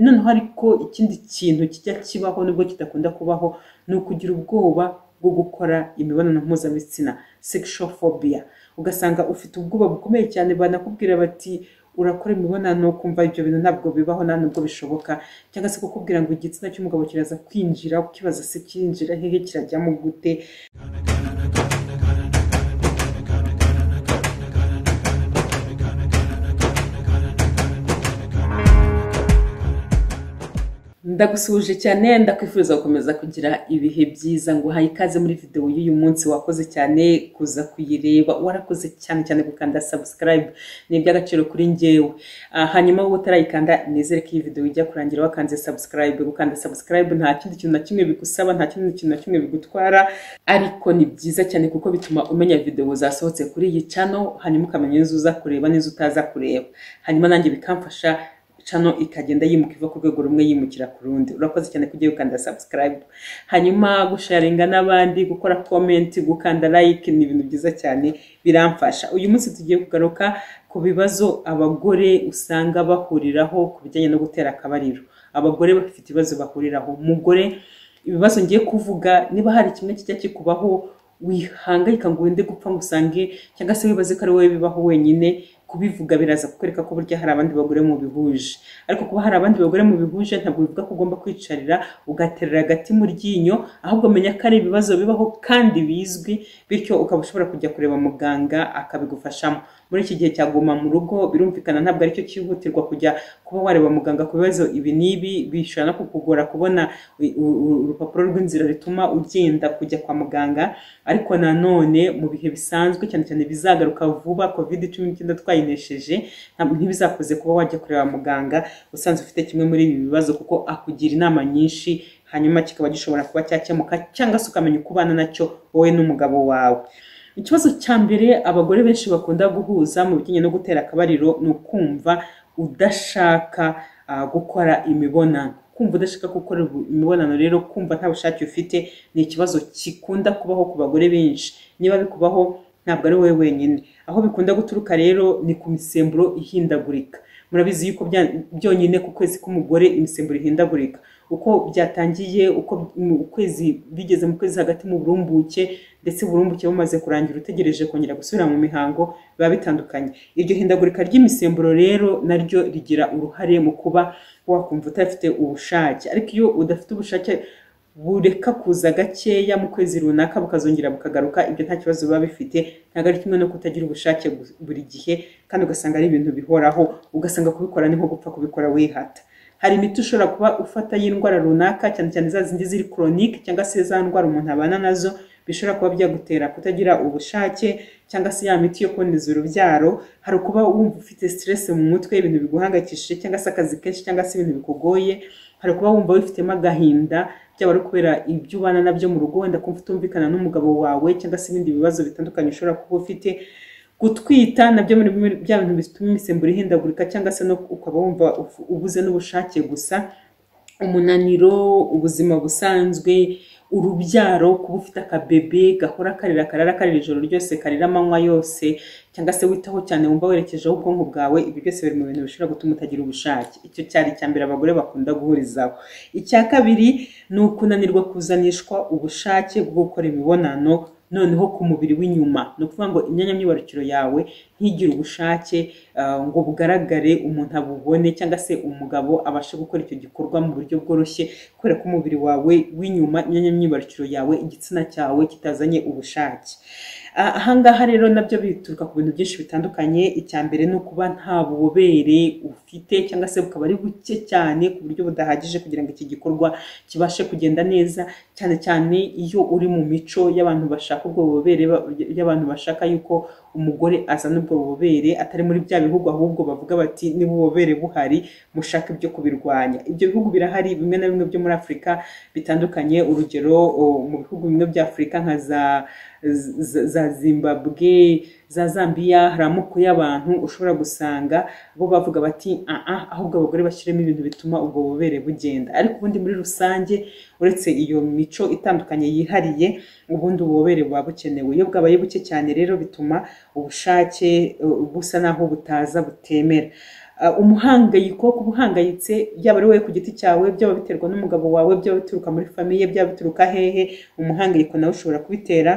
noneho ariko ikindi kintu kijya kibaho nubwo kidakunda kubaho ni ukugira ubwoba bwo gukora imibonano mpuzabitsina sexual phobia ugasanga ufite ubwoba bukomeye cyane banakubwira bati urakora imibonano ukumva ibyo bintu ntabwo bibaho nta nubwo bishoboka cyangwa se kukubwira ngo igitsina cy'umugabo kiraza kwinjira ukibaza se kinjira hehe kirajyamo gute ndagusuhuje cyane ndakwifuza gukomeza kugira ibihe byiza ngo uhaye ikaze muri videwo y'uyu munsi wakoze cyane kuza kuyireba warakoze cyane cyane gukanda subscribe ni iby'agaciro kuri njyewe Ah, hanyuma wowe utarayikanda nizere ko iyi videwo ijya kurangira wakanze subscribe gukanda subscribe nta kindi kintu na kimwe bigusaba nta kindi kintu na kimwe bigutwara ariko ni byiza cyane kuko bituma umenya videwo zasohotse kuri iyi channel hanyuma ukamenya izo uza kureba n'izo utaza kureba hanyuma nanjye bikamfasha cano ikagenda yimuka iva ku rwego rumwe yimukira ku rundi urakoze cyane kugiye gukanda subscribe hanyuma gusharinga n'abandi gukora comment gukanda like ni ibintu byiza cyane biramfasha uyu munsi tugiye kugaruka ku bibazo abagore usanga bahuriraho ku bijyanye no gutera akabariro abagore bafite ibibazo bahuriraho umugore ibibazo ngiye kuvuga niba hari kimwe kijya kikubaho wihangayika ngo wende gupfa ngo usange cyangwa se wibaze ko ari wowe bibaho wenyine kubivuga biraza kukwereka ko burya hari abandi bagore mu bihuje ariko kuba hari abandi bagore mu bihuje ntabwo bivuga ko ugomba kwicarira ugaterera agati mu ryinyo ahubwo menya ko ari ibibazo bibaho kandi bizwi bityo ukaba ushobora kujya kureba muganga akabigufashamo muri iki gihe cyaguma mu rugo birumvikana ntabwo aricyo cyihutirwa kujya kuba wareba muganga ku bibazo ibi n'ibi bishobora no kukugora kubona u- u- u- urupapuro rw'inzira rituma ugenda kujya kwa muganga ariko nanone mu bihe bisanzwe cyane cyane bizagaruka vuba covid cumi n'icyenda twayinesheje nta- ntibizakuze kuba wajya kureba muganga usanze ufite kimwe muri ibi bibazo kuko akugira inama nyinshi hanyuma kikaba gishobora kuba cyakemuka cyangwa se ukamenya uko ubana nacyo wowe n'umugabo wawe ikibazo cya mbere abagore benshi bakunda guhuza mu bijyanye no gutera akabariro ni ukumva udashaka ah, gukora imibonano kumva udashaka gukora ubu- imibonano rero kumva nta bushake ufite ni ikibazo gikunda kubaho ku bagore benshi niba bikubaho ntabwo ari wowe wenyine aho bikunda guturuka rero ni ku misemburo ihindagurika murabizi yuko bya- byonyine ku kwezi k'umugore imisemburo ihindagurika uko byatangiye uko mu kwezi bigeze mu kwezi hagati mu burumbuke ndetse uburumbuke bumaze kurangira utegereje kongera gusubira mu mihango biba bitandukanye iryo hindagurika ry'imisemburo rero naryo rigira uruhare mu kuba wakumva udafite ubushake ariko iyo udafite ubushake bureka kuza gakeya mu kwezi runaka bukazongera bukagaruka ibyo nta kibazo biba bifite ntabwo ari kimwe no kutagira ubushake bu- buri gihe kandi ugasanga ari ibintu bihoraho ugasanga kubikora ni nko gupfa kubikora wihata hari imiti ushobora kuba ufata y'indwara runaka cyane cyane za zindi ziri koronike cyangwa se za ndwara umuntu abana nazo bishobora kuba byagutera kutagira ubushake cyangwa se ya miti yo kuboneza urubyaro hari ukuba wumva ufite stress mu mutwe ibintu biguhangayikishije cyangwa se akazi kenshi cyangwa se ibintu bikugoye hari ukuba wumva wifitemo agahinda byaba ari kubera ibyo ubana nabyo mu rugo wenda kumva utumvikana n'umugabo wawe cyangwa se ibindi bibazo bitandukanye ushobora kuba ufite gutwita nabyo muri bimwe bya bintu bituma imisemburo ihindagurika cyangwa se no ukaba wumva uf- ubuze n'ubushake gusa umunaniro ubuzima busanzwe urubyaro kuba ufite akabebe gahora karira karara karira ijoro ryose karira amanywa yose cyangwa se witaho cyane wumva werekejeho ubwonko bwawe ibi byose biri mu bintu bishobora gutuma utagira ubushake icyo cyari icya mbere abagore bakunda guhurizaho icya kabiri ni ukunanirwa kuzanishwa ubushake bwo gukora imibonano noneho ku mubiri w'inyuma ni ukuvuga ngo imyanya myibarukiro yawe ntigire ubushake ah, ngo bugaragare umuntu abubone cyangwa se umugabo abashe gukora icyo gikorwa mu buryo bworoshye kubera ko umubiri wawe w'inyuma imyanya myibarukiro yawe igitsina cyawe kitazanye ubushake Ah, ahangaha rero nabyo bituruka ku bintu byinshi bitandukanye icya mbere ni ukuba nta bubobere ufite cyangwa se bukaba ari buke cyane ku buryo budahagije kugira ngo iki gikorwa kibashe kugenda neza cyane cyane iyo uri mu mico y'abantu bashaka ubwo bubobere ba- y'abantu bashaka yuko umugore azana ubwo bubobere atari muri bya bihugu ahubwo bavuga bati niba ububobere buhari mushaka ibyo kubirwanya ibyo bihugu birahari bimwe na bimwe byo muri afurika bitandukanye urugero o, mu bihugu bimwe bya afurika nka za za- za zimbabwe za zambia hari amoko y'abantu ushobora gusanga bo bavuga bati "Ah, ah, ahubwo abagore bashyiremo ibintu bituma ubwo bubere bugenda ariko ubundi muri rusange uretse iyo mico itandukanye yihariye ubundi ububobere buba bukenewe iyo bwabaye buke cyane rero bituma ubushake eh, busa n'aho butaza butemera Ah, umuhangayiko wo kuba uhangayitse byaba ari wowe ku giti cyawe byaba biterwa n'umugabo wawe byaba bituruka muri famiye byaba bituruka hehe umuhangayiko nawe ushobora kubitera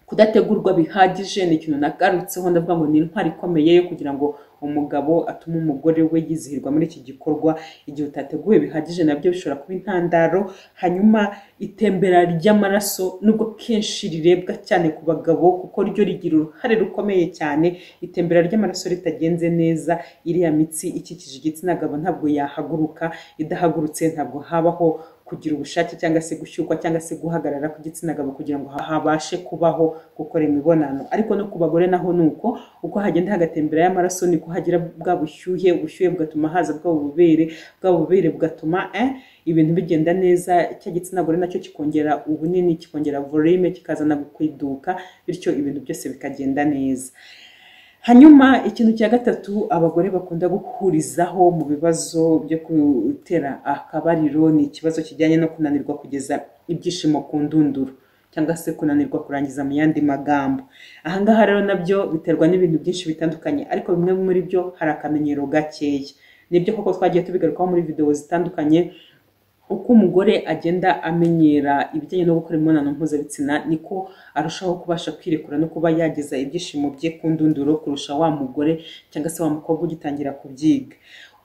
kudategurwa bihagije ni ikintu nagarutseho ndavuga ngo ni intwari ikomeye yo kugira ngo umugabo atume umugore we yizihirwa muri iki gikorwa igihe utateguwe bihagije nabyo bishobora kuba intandaro hanyuma itembera ry'amaraso nubwo kenshi rirebwa cyane ku bagabo kuko ryo rigira uruhare rukomeye cyane itembera ry'amaraso ritagenze neza iriya mitsi ikikije igitsina gabo ntabwo yahaguruka idahagurutse ntabwo habaho kugira ubushake cyangwa se gushyukwa cyangwa se guhagarara ku gitsina gabo kugira ngo habashe kubaho gukora imibonano ariko no ku bagore naho ni uko uko hagenda hagatembera y'amaraso niko hagira bwa bushyuhe ubushyuhe bugatuma haza bwa bubere bwa bubere bugatuma eh, ibintu bigenda neza cya gitsina gore nacyo kikongera ubunini kikongera volume kikazana kwiduka bityo ibintu byose bikagenda neza hanyuma ikintu cya gatatu abagore bakunda guhurizaho mu bibazo byo gutera akabariro ni ikibazo kijyanye no kunanirwa kugeza ibyishimo ku ndunduro cyangwa se kunanirwa kurangiza mu yandi magambo aha ngaha rero nabyo biterwa n'ibintu byinshi bitandukanye ariko bimwe muri byo hari akamenyero gakeya nibyo koko twagiye tubigarukaho muri videwo zitandukanye uko umugore agenda amenyera ibijyanye no gukora imibonano mpuzabitsina niko arushaho kubasha kwirekura no kuba yageza ibyishimo bye ku ndunduro kurusha wa mugore cyangwa se wa mukobwa ugitangira kubyiga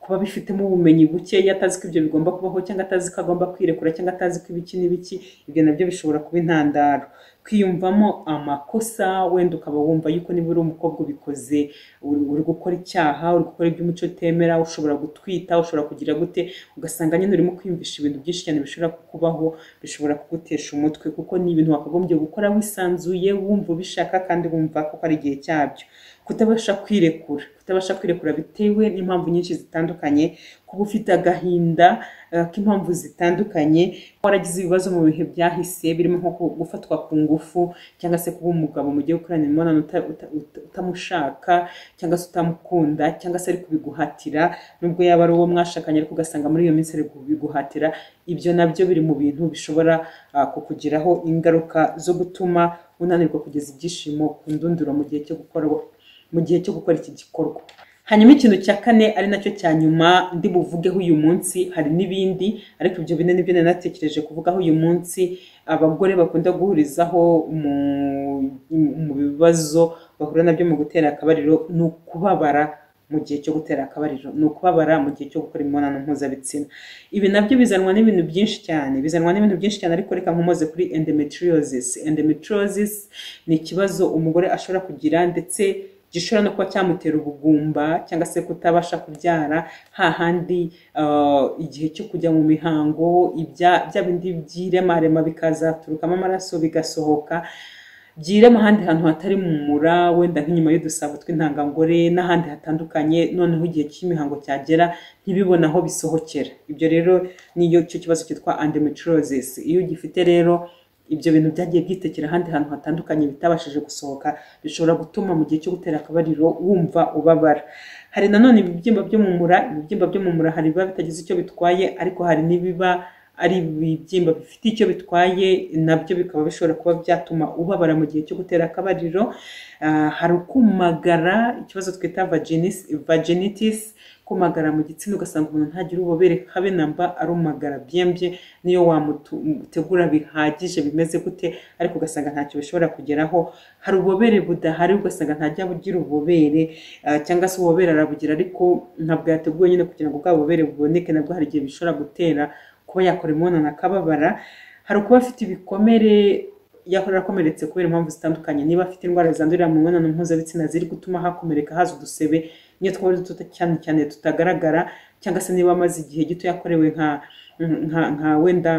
kuba abifitemo ubumenyi buke atazi ko ibyo bigomba kubaho cyangwa atazi ko agomba kwirekura cyangwa atazi ko ibiki n'ibiki ibyo nabyo bishobora kuba intandaro kwiyumvamo amakosa wenda ukaba wumva yuko niba uri umukobwa ubikoze uri uri gukora icyaha uri gukora iby'umuco utemera ushobora gutwita ushobora kugira gute ugasanga nyine urimo kwiyumvisha ibintu byinshi cyane bishobora kukubaho bishobora kugutesha umutwe kuko ni ibintu wakagombye gukora wisanzuye wumva ubishaka kandi wumva ko ari igihe cyabyo kutabasha kwirekura kutabasha kwirekura bitewe n'impamvu nyinshi zitandukanye kuba ufite agahinda eh, k'impamvu zitandukanye waragize ibibazo mu bihe byahise birimo nko ku- gufatwa ku ngufu cyangwa se kuba umugabo mu gihe ukorana imibonano uta- uta- uta- utamushaka cyangwa se utamukunda cyangwa se ari kubiguhatira nubwo yaba ari uwo mwashakanye ariko ugasanga muri iyo minsi ari kubiguhatira ibyo nabyo biri mu bintu bishobora ah, kukugiraho ingaruka zo gutuma unanirwa kugeza ibyishimo ku ndunduro mu gihe cyo gukora mu gihe cyo gukora iki gikorwa hanyuma ikintu cya kane ari nacyo cya nyuma ndi buvugeho uyu munsi hari n'ibindi ariko ibyo bine nibyo nari natekereje kuvugaho uyu munsi abagore bakunda guhurizaho mu, mu bibazo bahura nabyo mu gutera akabariro ni ukubabara mu gihe cyo gutera akabariro ni ukubabara mu gihe cyo gukora imibonano mpuzabitsina ibi nabyo bizanwa n'ibintu byinshi cyane bizanwa n'ibintu byinshi cyane ariko reka nkomoze kuri endometriosis endometriosis ni ikibazo umugore ashobora kugira ndetse gishobora no kuba cyamutera ubugumba cyangwa se kutabasha kubyara hahandi ah, igihe cyo kujya mu mihango ibya- bya bindi by'iremarema bikazaturukamo amaraso bigasohoka byirema ahandi hantu hatari mu mura wenda nk'inyuma y'udusabo tw'intangangore n'ahandi hatandukanye noneho igihe cy'imihango cyagera ntibibone aho bisohokera ibyo rero niyo cyo kibazo cyitwa endometriosis iyo ugifite rero ibyo bintu byagiye byitekera ahandi hantu hatandukanye bitabashije gusohoka bishobora gutuma mu gihe cyo gutera akabariro wumva ubabara hari nanone ibibyimba byo mu mura ibibyimba byo mu mura hari ibiba bitagize icyo bitwaye ariko hari n'ibiba ari ibibyimba bifite icyo bitwaye nabyo bikaba bishobora kuba byatuma ubabara mu gihe cyo gutera akabariro Ah, hari ukumagara ikibazo twita vaginis- vaginitis kumagara mu gitsina ugasanga umuntu ntagira ububobere habe na mba arumagara byembye niyo wamutegura bihagije bimeze gute ariko ugasanga ntacyo bishobora kugeraho hari ububobere budahari ugasanga ntajya bugira ububobere ah, cyangwa se ububobere arabugira ariko ntabwo yateguwe nyine kugira ngo bwa bubobere buboneke nabwo hari igihe bishobora gutera kuba yakora imibonano akababara hari ukuba afite ibikomere yahora arakomeretse kubera impamvu zitandukanye niba afite indwara zandurira mu mibonano mpuzabitsina ziri gutuma hakomereka haza udusebe niyo twaba ari duto cyane cyane tutagaragara cyangwa se niba amaze igihe gito yakorewe nka nka, nka wenda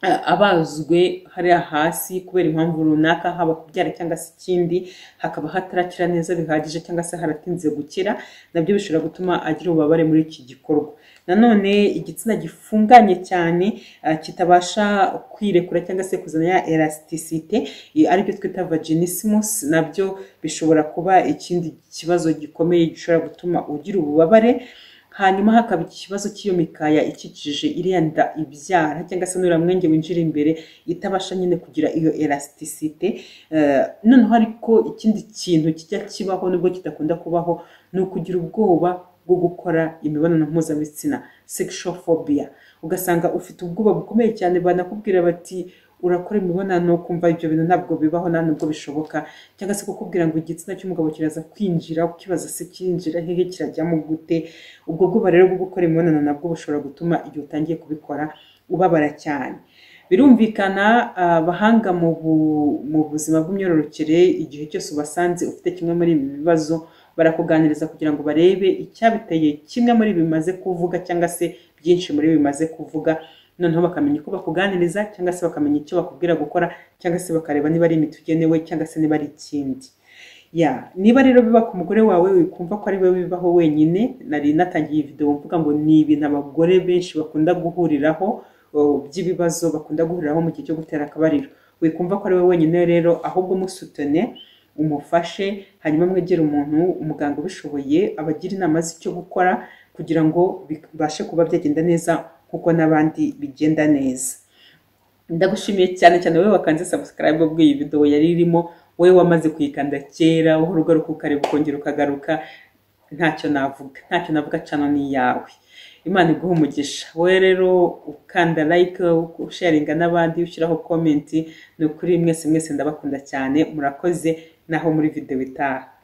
eh, abazwe hariya hasi kubera impamvu runaka haba kubyara cyangwa se ikindi hakaba hatarakira neza bihagije cyangwa se haratinze gukira nabyo bishobora gutuma agira ububabare muri iki gikorwa nanone igitsina gifunganye cyane ah, kitabasha kwirekura cyangwa se kuzana ya elasticite i- aribyo twita vaginismus nabyo bishobora kuba ikindi kibazo gikomeye gishobora gutuma ugira ububabare hanyuma hakaba ikibazo cy'iyo mikaya ikikije iriya nda ibyara cyangwa se n'uriya mwenge winjira imbere itabasha nyine kugira iyo elasticite Eh, noneho ariko ikindi kintu kijya kibaho nubwo kidakunda kubaho ni ukugira ubwoba bwo gukora imibonano mpuzabitsina sexual phobia ugasanga ufite ubwoba bukomeye cyane banakubwira bati urakora imibonano ukumva ibyo bintu ntabwo bibaho nta nubwo bishoboka cyangwa se kukubwira ngo igitsina cy'umugabo kiraza kwinjira ukibaza se kinjira hehe kirajyamo gute ubwo bwoba rero bwo gukora imibonano nabwo bushobora gutuma igihe utangiye kubikora ubabara cyane birumvikana abahanga mu buzima bw'imyororokere igihe cyose ubasanze ufite kimwe muri ibi bibazo barakuganiriza kugira ngo barebe icyabiteye kimwe muri ibi bimaze kuvuga cyangwa se byinshi muri ibi bimaze kuvuga noneho bakamenya uko bakuganiriza cyangwa se bakamenya icyo bakubwira gukora cyangwa se bakareba niba ari imiti ugenewe cyangwa se niba ari ikindi ya niba rero biba ku mugore wawe wikumva ko ari we bibaho wenyine nari natangiye iyi videwo mvuga ngo ni ibintu abagore benshi bakunda guhuriraho by'ibibazo bakunda guhuriraho mu gihe cyo gutera akabariro wikumva ko ari we wenyine rero ahubwo musutone umufashe hanyuma mwegere umuntu umuganga ubishoboye abagira inama z'icyo gukora kugira ngo bibashe kuba byagenda neza kuko n'abandi bigenda neza ndagushimiye cyane cyane wowe wakanze subscribe ubwo iyi video yari irimo wowe wamaze kuyikanda kera wowe ugaruka ukareba ukongera ukagaruka ntacyo navuga ntacyo navuga cano ni iyawe imana iguha umugisha wowe rero ukanda like usharinga n'abandi ushyiraho comment ni ukuri mwese mwese ndabakunda cyane murakoze naho muri video itaha